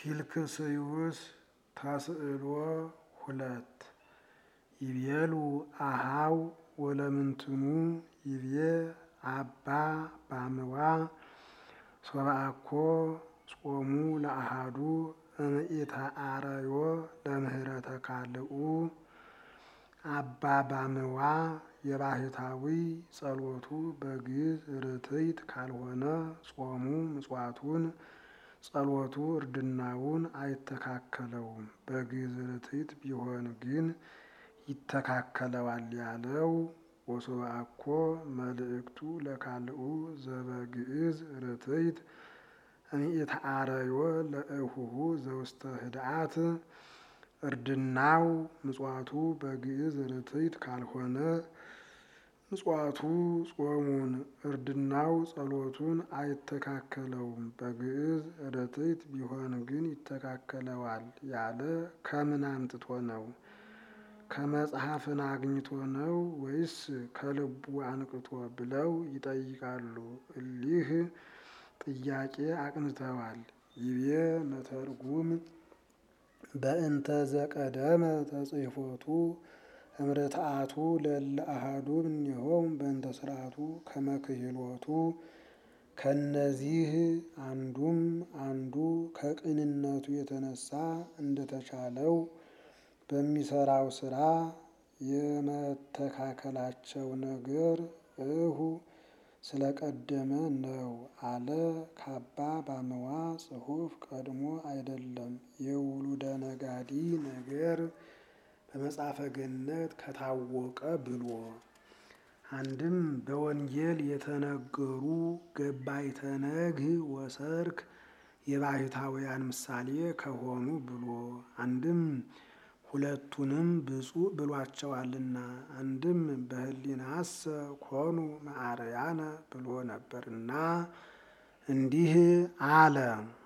ፊልክስዩስ ተስዕሎ ሁለት ይቤሉ አሃው ወለምንትኑ ይቤ አባ ባምዋ ሶብአኮ ጾሙ ለአሃዱ እምኢተአረዮ ለምህረተ ካልኡ አባ ባምዋ የባህታዊ ጸሎቱ በግዕዝ ርትዕት ካልሆነ ጾሙ ምጽዋቱን ጸሎቱ እርድናውን አይተካከለውም። በግዕዝ ርትዕት ቢሆን ግን ይተካከለዋል ያለው ወሶብአኮ መልእክቱ ለካልኡ ዘበግዕዝ ርትዕት እምኢተአረዮ ለእሁሁ ዘውስተ ህድአት እርድናው ምጽዋቱ በግዕዝ ርትዕት ካልሆነ ምጽዋቱ ጾሙን እርድናው ጸሎቱን አይተካከለውም። በግዕዝ ርትዕት ቢሆን ግን ይተካከለዋል ያለ ከምን አምጥቶ ነው? ከመጽሐፍን አግኝቶ ነው ወይስ ከልቡ አንቅቶ ብለው ይጠይቃሉ። እሊህ ጥያቄ አቅንተዋል። ይቤ መተርጉም በእንተ ዘቀደመ ተጽሕፎቱ እምርትዓቱ ለእለ አሐዱ እምኔሆሙ በእንተ ስርዓቱ ከመ ክህሎቱ ከነዚህ አንዱም አንዱ ከቅንነቱ የተነሳ እንደተቻለው በሚሰራው ስራ የመተካከላቸው ነገር እሁ ስለቀደመ ነው አለ። ከአባ ባምዋ ጽሑፍ ቀድሞ አይደለም የውሉደ ነጋዲ ነገር በመጽሐፈ ገነት ከታወቀ ብሎ አንድም በወንጌል የተነገሩ ገባይተ ነግህ ወሰርክ የባሕታውያን ምሳሌ ከሆኑ ብሎ አንድም ሁለቱንም ብፁዕ ብሏቸዋልና አንድም በህሊናሰ ኮኑ መዓረያነ ብሎ ነበርና እንዲህ አለ።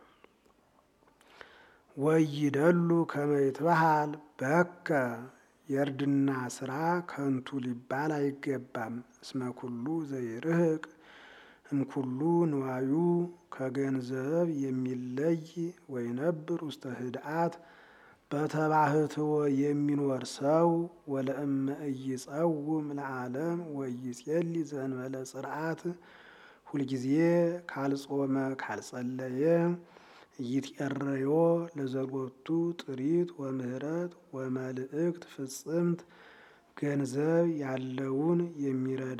ወይደሉ ከመ ይትበሃል በከ የእርድና ስራ ከንቱ ሊባል አይገባም። እስመ ኩሉ ዘይርህቅ እምኩሉ ንዋዩ ከገንዘብ የሚለይ ወይነብር ውስተ ህድአት በተባህትዎ የሚኖር ሰው ወለእመ ኢይጸውም ለዓለም ወይጼሊ ዘእንበለ ጽርዓት ሁልጊዜ ካልጾመ ካልጸለየ ኢይትዔረዮ ለዘሎቱ ጥሪት ወምህረት ወመልእክት ፍጽምት ገንዘብ ያለውን የሚረዳ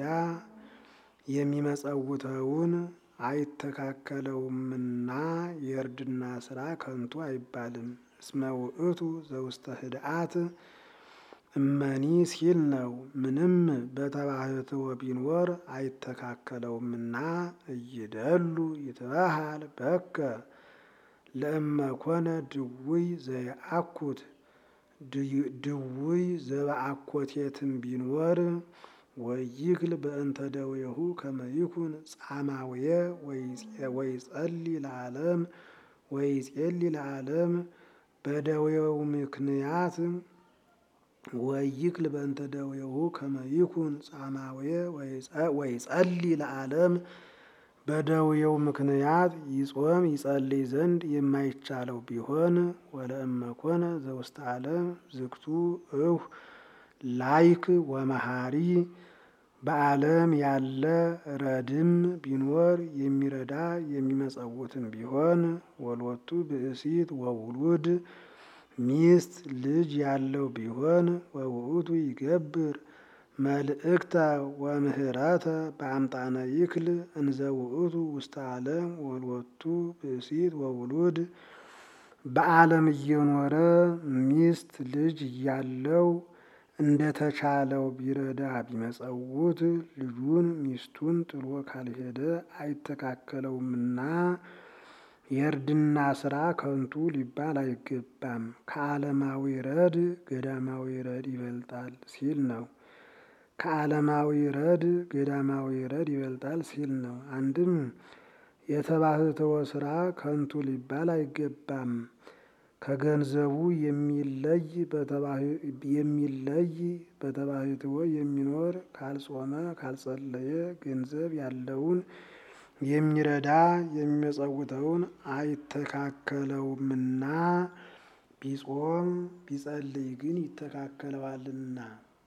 የሚመጸውተውን አይተካከለውምና የእርድና ስራ ከንቱ አይባልም። እስመ ውእቱ ዘውስተ ህድአት እመኒ ሲል ነው። ምንም በተባህትዎ ቢኖር አይተካከለውምና እይደሉ ይትበሃል በከ ለእመ ኮነ ድውይ ዘየአኩት ድውይ ዘበአኮቴትም ቢኖር ወይክል በእንተ ደዌሁ ከመ ይኩን ጻማውየ ወይጸሊ ለዓለም ወይጼሊ ለዓለም በደዌው ምክንያት ወይክል በእንተ ደዌሁ ከመ ይኩን ጻማውየ ወይጸሊ ለዓለም በደዌው ምክንያት ይጾም ይጸልይ ዘንድ የማይቻለው ቢሆን ወለእመ ኮነ ዘውስተ ዓለም ዝግቱ እሁ ላይክ ወመሃሪ በዓለም ያለ ረድም ቢኖር የሚረዳ የሚመጸውትም ቢሆን ወሎቱ ብእሲት ወውሉድ ሚስት ልጅ ያለው ቢሆን ወውእቱ ይገብር መልእክተ ወምህረተ በአምጣነ ይክል እንዘ ውእቱ ውስተ ዓለም ወሎቱ ብእሲት ወውሉድ በዓለም እየኖረ ሚስት ልጅ እያለው እንደተቻለው ቢረዳ ቢመጸውት ልጁን ሚስቱን ጥሎ ካልሄደ አይተካከለውምና የእርድና ስራ ከንቱ ሊባል አይገባም። ከዓለማዊ ረድ ገዳማዊ ረድ ይበልጣል ሲል ነው። ከዓለማዊ ረድ ገዳማዊ ረድ ይበልጣል ሲል ነው። አንድም የተባህትዎ ስራ ከንቱ ሊባል አይገባም። ከገንዘቡ የሚለይ የሚለይ በተባህትዎ የሚኖር ካልጾመ ካልጸለየ ገንዘብ ያለውን የሚረዳ የሚመጸውተውን አይተካከለውምና ቢጾም ቢጸልይ ግን ይተካከለዋልና።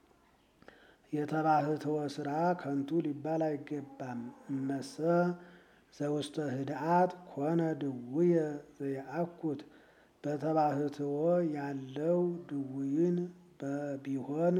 የተባህትወ ስራ ከንቱ ሊባል አይገባም። እመሰ ዘውስተ ህድአት ኮነ ድውየ ዘየአኩት በተባህትወ ያለው ድውይን ቢሆን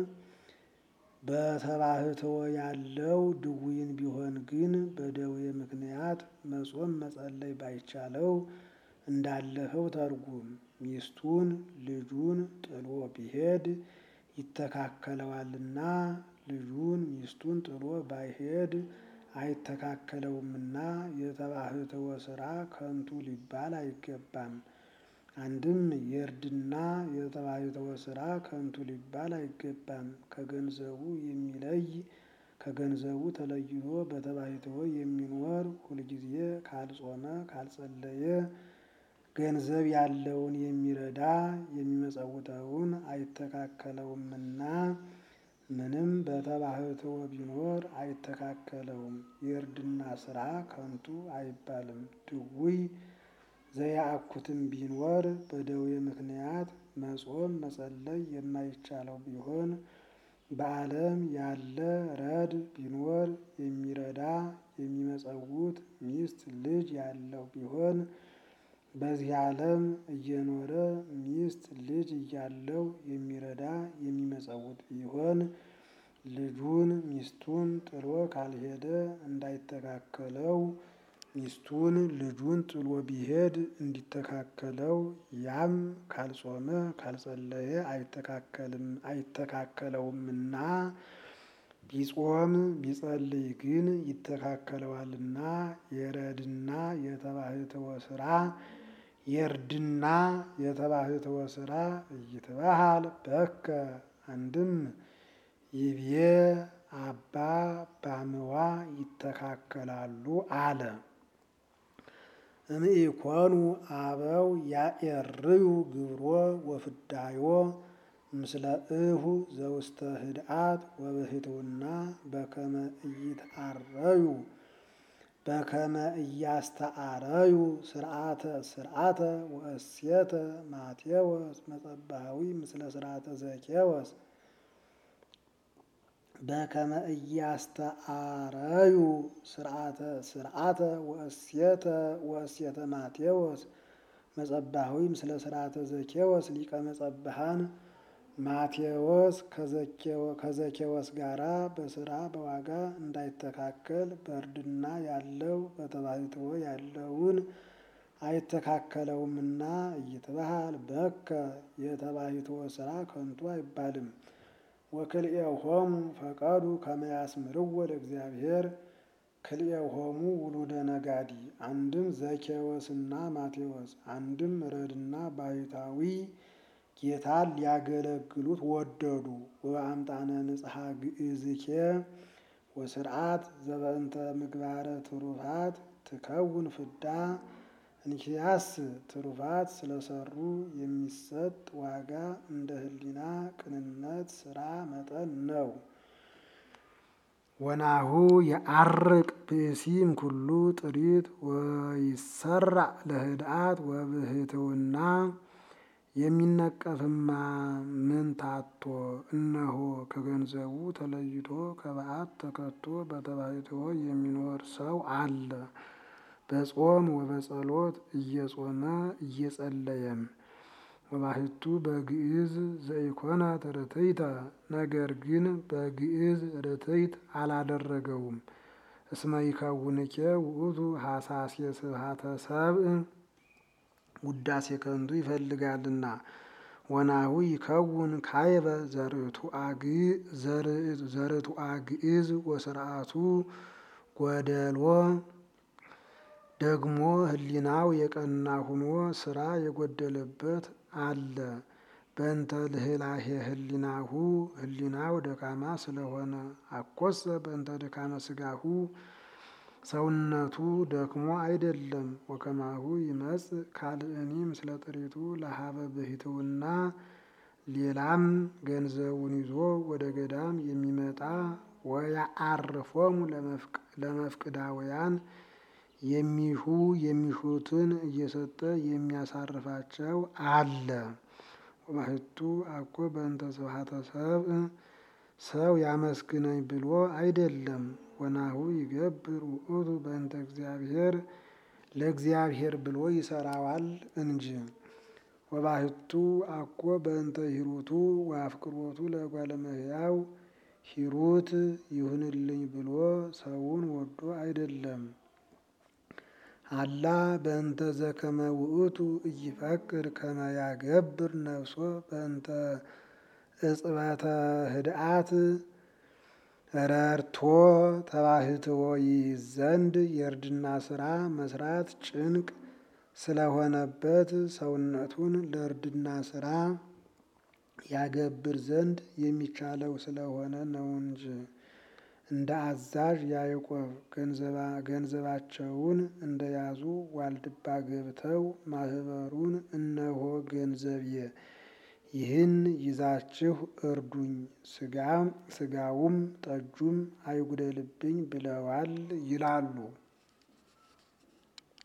በተባህትወ ያለው ድውይን ቢሆን ግን በደዌ ምክንያት መጾም መጸለይ ባይቻለው እንዳለፈው ተርጉም ሚስቱን ልጁን ጥሎ ቢሄድ ይተካከለዋልና ልጁን ሚስቱን ጥሎ ባይሄድ አይተካከለውምና የተባህትወ ስራ ከንቱ ሊባል አይገባም። አንድም የእርድና የተባህትወ ስራ ከንቱ ሊባል አይገባም። ከገንዘቡ የሚለይ ከገንዘቡ ተለይቶ በተባህትወ የሚኖር ሁልጊዜ ካልጾመ ካልጸለየ ገንዘብ ያለውን የሚረዳ የሚመጸውተውን አይተካከለውምና ምንም በተባህትወ ቢኖር አይተካከለውም። የእርድና ስራ ከንቱ አይባልም። ድውይ ዘየአኩትም ቢኖር በደዌ ምክንያት መጾም መጸለይ የማይቻለው ቢሆን በዓለም ያለ ረድ ቢኖር የሚረዳ የሚመጸውት ሚስት ልጅ ያለው ቢሆን በዚህ ዓለም እየኖረ ሚስት ልጅ እያለው የሚረዳ የሚመጸውት ቢሆን ልጁን ሚስቱን ጥሎ ካልሄደ እንዳይተካከለው ሚስቱን ልጁን ጥሎ ቢሄድ እንዲተካከለው ያም ካልጾመ ካልጸለየ አይተካከልም አይተካከለውምና ቢጾም ቢጸልይ ግን ይተካከለዋልና የረድና የተባህትወ ስራ የእርድና የተባህትወ ስራ እይትበሃል በከ አንድም ይብዬ አባ ባምዋ ይተካከላሉ አለ። እምኢኮኑ አበው ያኤርዩ ግብሮ ወፍዳዮ ምስለ እሁ ዘውስተ ህድአት ወብህትውና በከመ ኢይትአረዩ በከመ እያስተአረዩ ስርዓተ ስርዓተ ወእሴተ ማቴዎስ መጸባዊ ምስለ ስርዓተ ዘኬዎስ በከመ እያስተአረዩ ስርዓተ ስርዓተ ወእሴተ ወእሴተ ማቴዎስ መጸባዊ ምስለ ስርዓተ ዘኬዎስ ሊቀ መጸብሃን ማቴዎስ ከዘኬዎስ ጋራ በስራ በዋጋ እንዳይተካከል በእርድና ያለው በተባህትወ ያለውን አይተካከለውምና እይትበሃል በከ የተባህትወ ስራ ከንቱ አይባልም። ወክልኤሆሙ ፈቀዱ ከመ ያስምርዎ ለእግዚአብሔር ክልኤሆሙ ውሉደ ነጋዲ አንድም ዘኬዎስና ማቴዎስ አንድም ረድና ባሕታዊ ጌታን ሊያገለግሉት ወደዱ። ወበአምጣነ ንጽሐ ግእዝኬ ወስርዓት ዘበእንተ ምግባረ ትሩፋት ትከውን ፍዳ እንኪያስ ትሩፋት ስለሰሩ የሚሰጥ ዋጋ እንደ ሕሊና ቅንነት ስራ መጠን ነው። ወናሁ የአርቅ ብእሲም ኩሉ ጥሪት ወይሰራዕ ለህድአት ወብህትውና የሚነቀፍማ ምን ታቶ እነሆ ከገንዘቡ ተለይቶ ከበዓት ተከቶ በተባሕትዎ የሚኖር ሰው አለ። በጾም ወበጸሎት እየጾመ እየጸለየም ወባሕቱ በግዕዝ ዘኢኮነ ርትዕተ ነገር ግን በግዕዝ ርትዕት አላደረገውም። እስመ ይከውንኬ ውእቱ ሐሳሴ ስብሐተ ሰብእ ውዳሴ ከንቱ ይፈልጋልና። ወናሁ ይከውን ካይበ ዘርቱአ ግዕዝ ወስርዓቱ ጎደሎ ደግሞ ሕሊናው የቀና ሁኖ ስራ የጎደለበት አለ። በእንተ ልህላሄ ሕሊናሁ ሕሊናው ደካማ ስለሆነ አኮሰ በእንተ ድካመ ስጋሁ ሰውነቱ ደክሞ አይደለም። ወከማሁ ይመጽእ ካልእኒ ምስለ ጥሪቱ ለሀበ ብሕትውና ሌላም ገንዘቡን ይዞ ወደ ገዳም የሚመጣ ወያአርፎሙ ለመፍቅዳውያን የሚሹ የሚሹትን እየሰጠ የሚያሳርፋቸው አለ። ወባሕቱ አኮ በእንተ ስብሐተ ሰብእ ሰው ያመስግነኝ ብሎ አይደለም። ወናሁ ይገብር ውእቱ በእንተ እግዚአብሔር ለእግዚአብሔር ብሎ ይሰራዋል እንጂ። ወባሕቱ አኮ በእንተ ሂሩቱ ወአፍቅሮቱ ለእጓለ እመሕያው ሂሩት ይሁንልኝ ብሎ ሰውን ወዶ አይደለም። አላ በእንተ ዘከመ ውእቱ ኢይፈቅድ ከመ ያገብር ነፍሶ በእንተ እጽበተ ህድአት ረድቶ ተባሕትዎ ይይዝ ዘንድ የእርድና ስራ መስራት ጭንቅ ስለሆነበት ሰውነቱን ለእርድና ስራ ያገብር ዘንድ የሚቻለው ስለሆነ ነው እንጂ። እንደ አዛዥ ያዕቆብ ገንዘባቸውን እንደያዙ ዋልድባ ገብተው ማህበሩን እነሆ ገንዘብየ ይህን ይዛችሁ እርዱኝ፣ ስጋውም ጠጁም አይጉደልብኝ ብለዋል ይላሉ።